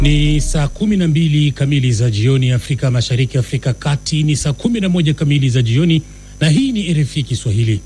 Ni saa kumi na mbili kamili za jioni Afrika Mashariki, Afrika Kati ni saa kumi na moja kamili za jioni, na hii ni RFI Kiswahili.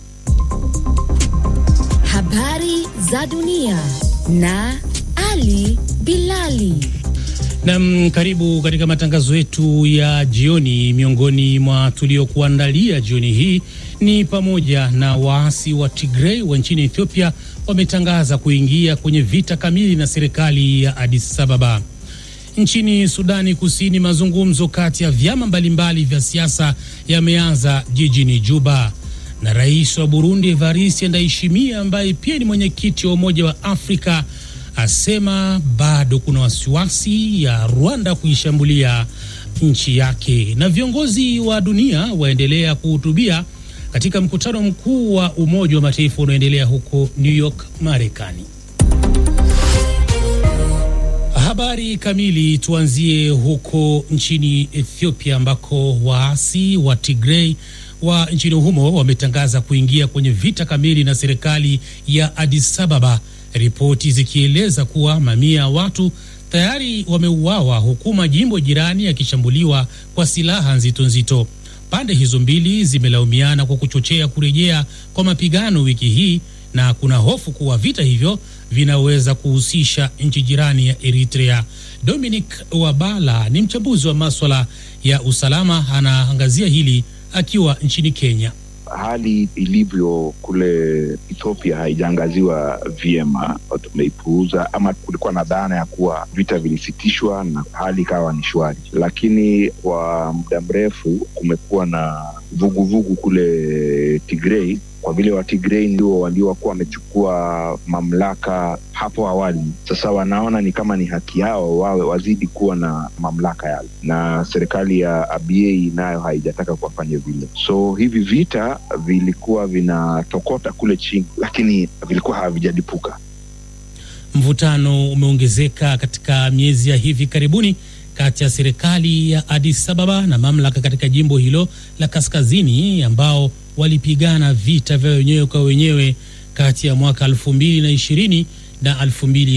Habari za dunia na Ali Bilali. Nam, karibu katika matangazo yetu ya jioni. Miongoni mwa tuliokuandalia jioni hii ni pamoja na waasi wa Tigray wa nchini Ethiopia wametangaza kuingia kwenye vita kamili na serikali ya Addis Ababa. Nchini Sudani Kusini, mazungumzo kati ya vyama mbalimbali vya siasa yameanza jijini Juba, na rais wa Burundi Evariste Ndayishimiye ambaye pia ni mwenyekiti wa Umoja wa Afrika asema bado kuna wasiwasi ya Rwanda kuishambulia nchi yake. Na viongozi wa dunia waendelea kuhutubia katika mkutano mkuu wa Umoja wa Mataifa unaoendelea huko New York, Marekani. Habari kamili, tuanzie huko nchini Ethiopia ambako waasi wa Tigray wa nchini humo wametangaza kuingia kwenye vita kamili na serikali ya Addis Ababa, ripoti zikieleza kuwa mamia ya watu tayari wameuawa huku majimbo jirani yakishambuliwa kwa silaha nzito nzito. Pande hizo mbili zimelaumiana kwa kuchochea kurejea kwa mapigano wiki hii na kuna hofu kuwa vita hivyo vinaweza kuhusisha nchi jirani ya Eritrea. Dominic Wabala ni mchambuzi wa maswala ya usalama, anaangazia hili akiwa nchini Kenya. Hali ilivyo kule Ethiopia haijaangaziwa vyema, tumeipuuza ama kulikuwa na dhana ya kuwa vita vilisitishwa na hali ikawa ni shwari, lakini kwa muda mrefu kumekuwa na vuguvugu vugu kule Tigray kwa vile Watigrei ndio waliokuwa wamechukua mamlaka hapo awali. Sasa wanaona ni kama ni haki yao wawe wazidi kuwa na mamlaka yale, na serikali ya Abiy nayo haijataka kuwafanya vile. So hivi vita vilikuwa vinatokota kule chini, lakini vilikuwa havijalipuka. Mvutano umeongezeka katika miezi ya hivi karibuni kati ya serikali ya Addis Ababa na mamlaka katika jimbo hilo la kaskazini ambao walipigana vita vya wenyewe kwa wenyewe kati ya mwaka 2020 na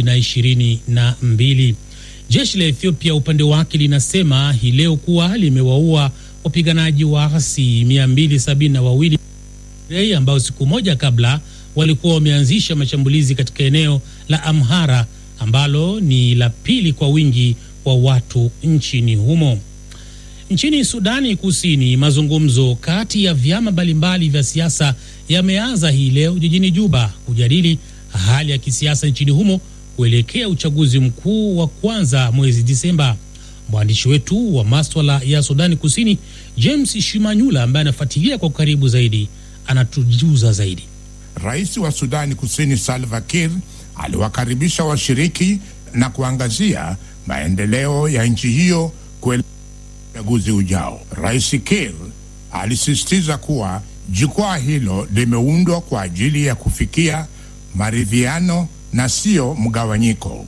2022. Jeshi la Ethiopia upande wake linasema hii leo kuwa limewaua wapiganaji waasi 272 ambao siku moja kabla walikuwa wameanzisha mashambulizi katika eneo la Amhara ambalo ni la pili kwa wingi wa watu nchini humo. Nchini Sudani Kusini, mazungumzo kati ya vyama mbalimbali vya siasa yameanza hii leo jijini Juba kujadili hali ya kisiasa nchini humo kuelekea uchaguzi mkuu wa kwanza mwezi Disemba. Mwandishi wetu wa maswala ya Sudani Kusini James Shimanyula, ambaye anafuatilia kwa karibu zaidi, anatujuza zaidi. Rais wa Sudani Kusini Salva Kiir aliwakaribisha washiriki na kuangazia maendeleo ya nchi hiyo kuelekea uchaguzi ujao. Rais Kiir alisisitiza kuwa jukwaa hilo limeundwa kwa ajili ya kufikia maridhiano na sio mgawanyiko.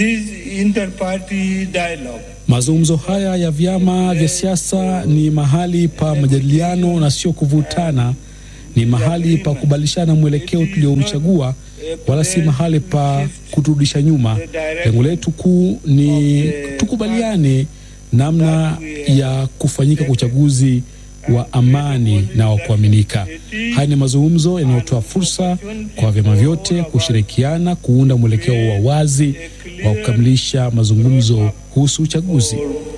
Mazungumzo haya ya vyama vya siasa ni mahali pa majadiliano na sio kuvutana. Ni mahali pa kubadilishana mwelekeo tuliouchagua, wala si mahali pa kuturudisha nyuma. Lengo letu kuu ni tukubaliane namna ya kufanyika kwa uchaguzi wa amani na wa kuaminika. Haya ni mazungumzo yanayotoa fursa kwa vyama vyote kushirikiana kuunda mwelekeo wa wazi wa kukamilisha mazungumzo kuhusu uchaguzi.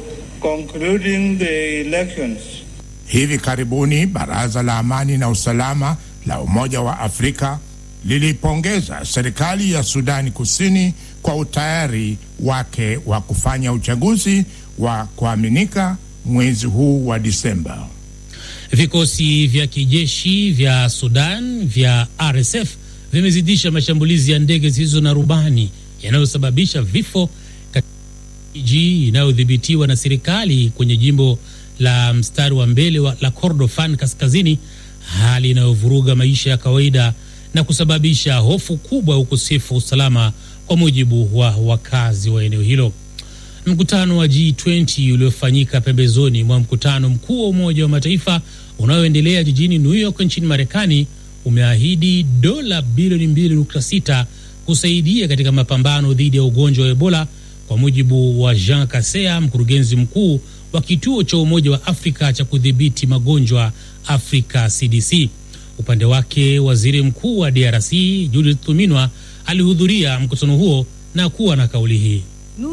Hivi karibuni Baraza la Amani na Usalama la Umoja wa Afrika lilipongeza serikali ya Sudani Kusini kwa utayari wake wa kufanya uchaguzi wa kuaminika mwezi huu wa Disemba. Vikosi vya kijeshi vya Sudan vya RSF vimezidisha mashambulizi ya ndege zisizo na rubani yanayosababisha vifo katika miji inayodhibitiwa na serikali kwenye jimbo la mstari wa mbele wa la Kordofan kaskazini, hali inayovuruga maisha ya kawaida na kusababisha hofu kubwa ya ukosefu wa usalama, kwa mujibu wa wakazi wa eneo hilo. Mkutano wa G20 uliofanyika pembezoni mwa mkutano mkuu wa Umoja wa Mataifa unaoendelea jijini New York nchini Marekani umeahidi dola bilioni 2.6 kusaidia katika mapambano dhidi ya ugonjwa wa Ebola kwa mujibu wa Jean Kasea, mkurugenzi mkuu wa kituo cha Umoja wa Afrika cha kudhibiti magonjwa Afrika CDC. Upande wake waziri mkuu wa DRC Judith Suminwa alihudhuria mkutano huo na kuwa na kauli hii.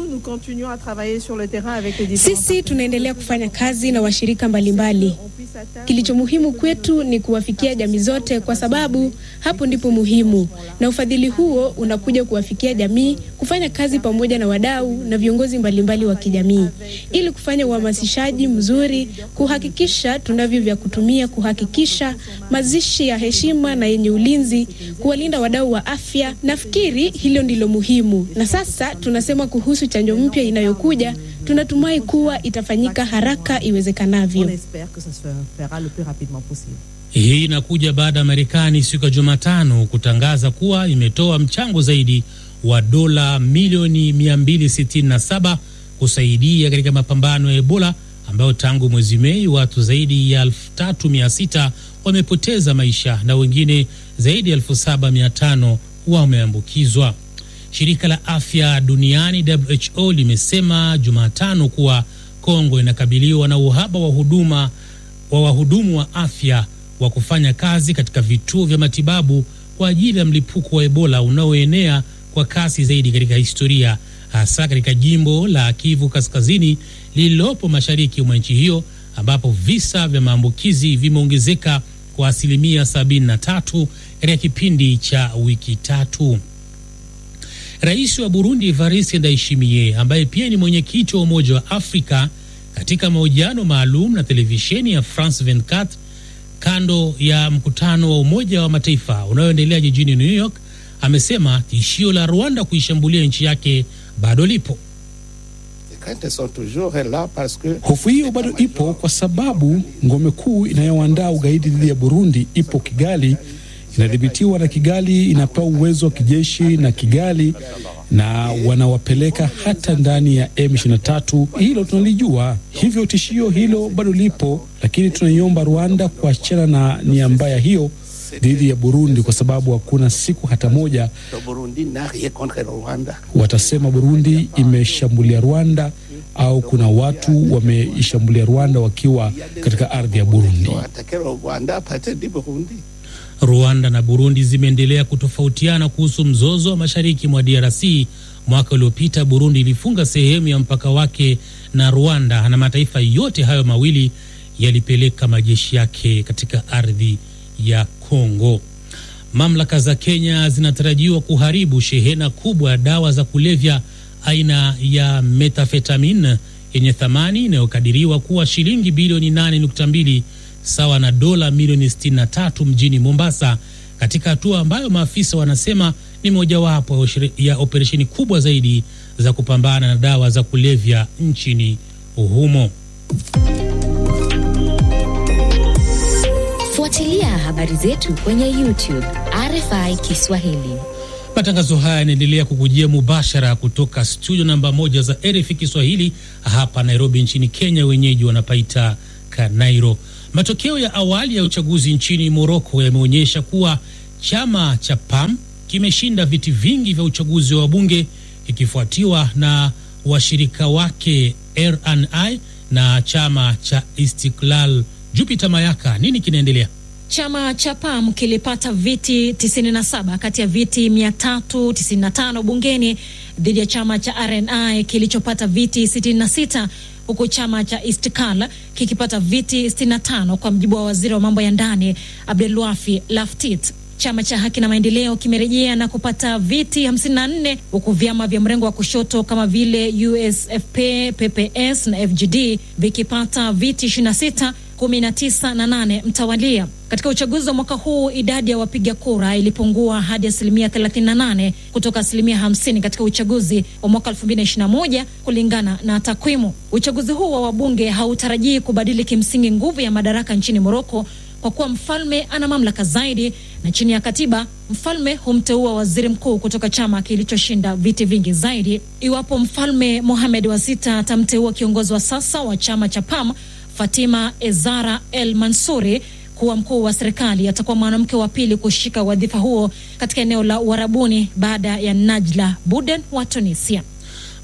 Sisi tunaendelea kufanya kazi na washirika mbalimbali. Kilicho muhimu kwetu ni kuwafikia jamii zote, kwa sababu hapo ndipo muhimu, na ufadhili huo unakuja kuwafikia jamii, kufanya kazi pamoja na wadau na viongozi mbalimbali wa kijamii, ili kufanya uhamasishaji mzuri, kuhakikisha tunavyo vya kutumia, kuhakikisha mazishi ya heshima na yenye ulinzi, kuwalinda wadau wa afya. Nafikiri hilo ndilo muhimu, na sasa tunasema kuhusu chanjo mpya inayokuja, tunatumai kuwa itafanyika haraka iwezekanavyo. Hii inakuja baada ya Marekani siku ya Jumatano kutangaza kuwa imetoa mchango zaidi wa dola milioni 267 kusaidia katika mapambano ya Ebola ambayo tangu mwezi Mei watu zaidi ya 3600 wamepoteza maisha na wengine zaidi ya 7500 wameambukizwa. Shirika la afya duniani WHO limesema Jumatano kuwa Kongo inakabiliwa na uhaba wa huduma wa wahudumu wa afya wa kufanya kazi katika vituo vya matibabu kwa ajili ya mlipuko wa Ebola unaoenea kwa kasi zaidi katika historia, hasa katika jimbo la Kivu Kaskazini lililopo mashariki mwa nchi hiyo ambapo visa vya maambukizi vimeongezeka kwa asilimia 73 katika kipindi cha wiki tatu. Rais wa Burundi Evariste Ndayishimiye ambaye pia ni mwenyekiti wa Umoja wa Afrika katika mahojiano maalum na televisheni ya France 24 kando ya mkutano wa Umoja wa Mataifa unaoendelea jijini New York amesema tishio la Rwanda kuishambulia nchi yake bado lipo. Hofu hiyo bado ipo kwa sababu ngome kuu inayoandaa ugaidi dhidi ya Burundi ipo Kigali, inadhibitiwa na Kigali, inapewa uwezo wa kijeshi na Kigali na wanawapeleka hata ndani ya M23. Hilo tunalijua, hivyo tishio hilo bado lipo, lakini tunaiomba Rwanda kuachana na nia mbaya hiyo dhidi ya Burundi kwa sababu hakuna siku hata moja watasema Burundi imeshambulia Rwanda au kuna watu wameishambulia Rwanda wakiwa katika ardhi ya Burundi. Rwanda na Burundi zimeendelea kutofautiana kuhusu mzozo wa mashariki mwa DRC. Mwaka uliopita Burundi ilifunga sehemu ya mpaka wake na Rwanda, na mataifa yote hayo mawili yalipeleka majeshi yake katika ardhi ya Kongo. Mamlaka za Kenya zinatarajiwa kuharibu shehena kubwa ya dawa za kulevya aina ya metafetamin yenye thamani inayokadiriwa kuwa shilingi bilioni 8.2 sawa na dola milioni 63 mjini Mombasa, katika hatua ambayo maafisa wanasema ni mojawapo ya operesheni kubwa zaidi za kupambana na dawa za kulevya nchini humo. Fuatilia habari zetu kwenye YouTube RFI Kiswahili. Matangazo haya yanaendelea kukujia mubashara kutoka studio namba moja za RFI Kiswahili hapa Nairobi nchini Kenya, wenyeji wanapaita Kanairo. Matokeo ya awali ya uchaguzi nchini Moroko yameonyesha kuwa chama cha PAM kimeshinda viti vingi vya uchaguzi wa wabunge kikifuatiwa na washirika wake RNI na chama cha Istiklal. Jupiter Mayaka, nini kinaendelea? Chama cha PAM kilipata viti 97 kati ya viti 395 bungeni dhidi ya chama cha RNI kilichopata viti 66 huku chama cha Istiklal kikipata viti 65 kwa mjibu wa waziri wa mambo ya ndani Abdelwafi Laftit. Chama cha Haki na Maendeleo kimerejea na kupata viti 54 huku vyama vya mrengo wa kushoto kama vile USFP, PPS na FGD vikipata viti 26 19 na 8 mtawalia. Katika uchaguzi wa mwaka huu idadi ya wapiga kura ilipungua hadi asilimia 38 kutoka asilimia 50 katika uchaguzi wa mwaka 2021 kulingana na takwimu. Uchaguzi huu wa wabunge hautarajii kubadili kimsingi nguvu ya madaraka nchini Moroko kwa kuwa mfalme ana mamlaka zaidi, na chini ya katiba mfalme humteua waziri mkuu kutoka chama kilichoshinda viti vingi zaidi. Iwapo mfalme Mohamed wa sita atamteua kiongozi wa sasa wa chama cha PAM Fatima Ezara El Mansuri kuwa mkuu wa serikali, atakuwa mwanamke wa pili kushika wadhifa huo katika eneo la Uarabuni baada ya Najla Buden wa Tunisia.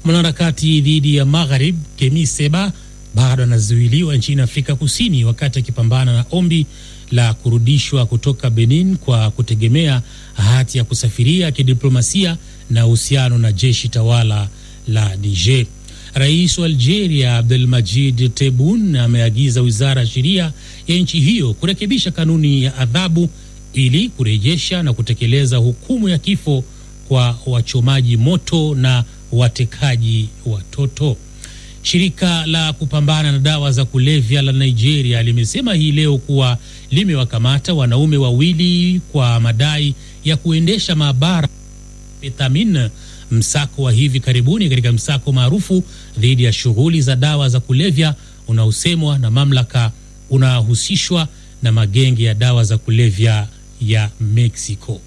Mwanaharakati dhidi ya Magharib Kemi Seba bado anazuiliwa nchini Afrika Kusini wakati akipambana na ombi la kurudishwa kutoka Benin kwa kutegemea hati ya kusafiria kidiplomasia na uhusiano na jeshi tawala la Niger. Rais wa Algeria Abdelmajid Tebboune ameagiza wizara ya sheria ya nchi hiyo kurekebisha kanuni ya adhabu ili kurejesha na kutekeleza hukumu ya kifo kwa wachomaji moto na watekaji watoto. Shirika la kupambana na dawa za kulevya la Nigeria limesema hii leo kuwa limewakamata wanaume wawili kwa madai ya kuendesha maabara methamin, msako wa hivi karibuni katika msako maarufu dhidi ya shughuli za dawa za kulevya unaosemwa na mamlaka unahusishwa na magenge ya dawa za kulevya ya Mexico.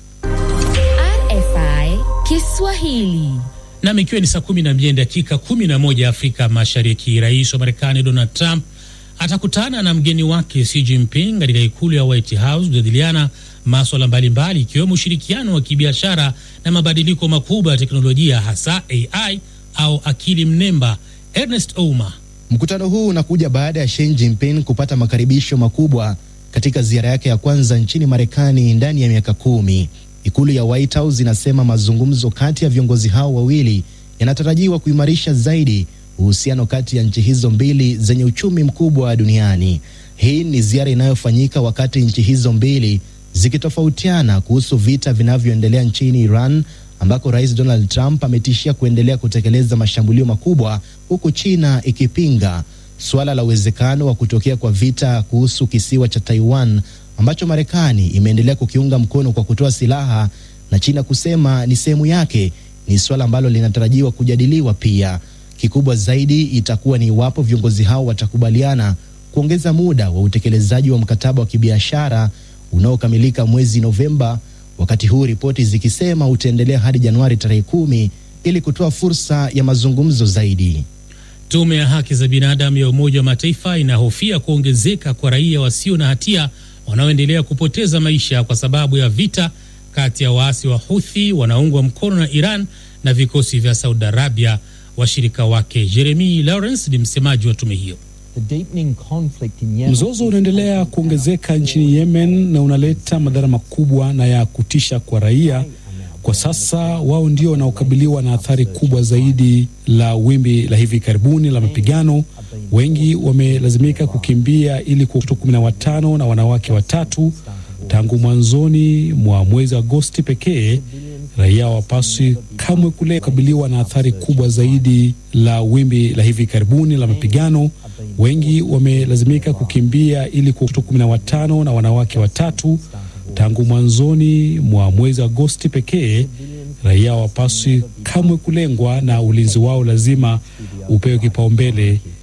RFI Kiswahili. Nam, ikiwa ni saa kumi na mbili dakika kumi na moja Afrika Mashariki, rais wa Marekani Donald Trump atakutana na mgeni wake Xi Jinping katika ikulu ya White House kujadiliana maswala mbalimbali ikiwemo ushirikiano wa kibiashara na mabadiliko makubwa ya teknolojia hasa AI au akili mnemba. Ernest Ouma. Mkutano huu unakuja baada ya Xi Jinping kupata makaribisho makubwa katika ziara yake ya kwanza nchini Marekani ndani ya miaka kumi. Ikulu ya White House inasema mazungumzo kati ya viongozi hao wawili yanatarajiwa kuimarisha zaidi uhusiano kati ya nchi hizo mbili zenye uchumi mkubwa duniani. Hii ni ziara inayofanyika wakati nchi hizo mbili zikitofautiana kuhusu vita vinavyoendelea nchini Iran ambako Rais Donald Trump ametishia kuendelea kutekeleza mashambulio makubwa huku China ikipinga suala la uwezekano wa kutokea kwa vita kuhusu kisiwa cha Taiwan ambacho Marekani imeendelea kukiunga mkono kwa kutoa silaha na China kusema ni sehemu yake. Ni suala ambalo linatarajiwa kujadiliwa pia. Kikubwa zaidi itakuwa ni iwapo viongozi hao watakubaliana kuongeza muda wa utekelezaji wa mkataba wa kibiashara unaokamilika mwezi Novemba, wakati huu ripoti zikisema utaendelea hadi Januari tarehe kumi ili kutoa fursa ya mazungumzo zaidi. Tume ya haki za binadamu ya Umoja wa Mataifa inahofia kuongezeka kwa raia wasio na hatia wanaoendelea kupoteza maisha kwa sababu ya vita kati ya waasi wa Houthi wanaoungwa mkono na Iran na vikosi vya Saudi Arabia, washirika wake. Jeremy Lawrence ni msemaji wa tume hiyo. Mzozo unaendelea kuongezeka nchini Yemen na unaleta madhara makubwa na ya kutisha kwa raia. Kwa sasa wao ndio wanaokabiliwa na athari kubwa zaidi la wimbi la hivi karibuni la mapigano. Wengi wamelazimika kukimbia ili kwa watoto kumi na watano na wanawake watatu tangu mwanzoni mwa mwezi Agosti pekee. Raia wapaswi kamwe kule kukabiliwa na athari kubwa zaidi la wimbi la hivi karibuni la mapigano. Wengi wamelazimika kukimbia ili kwa watoto kumi na watano na wanawake watatu tangu mwanzoni mwa mwezi Agosti pekee. Raia wapaswi kamwe kulengwa na ulinzi wao lazima upewe kipaumbele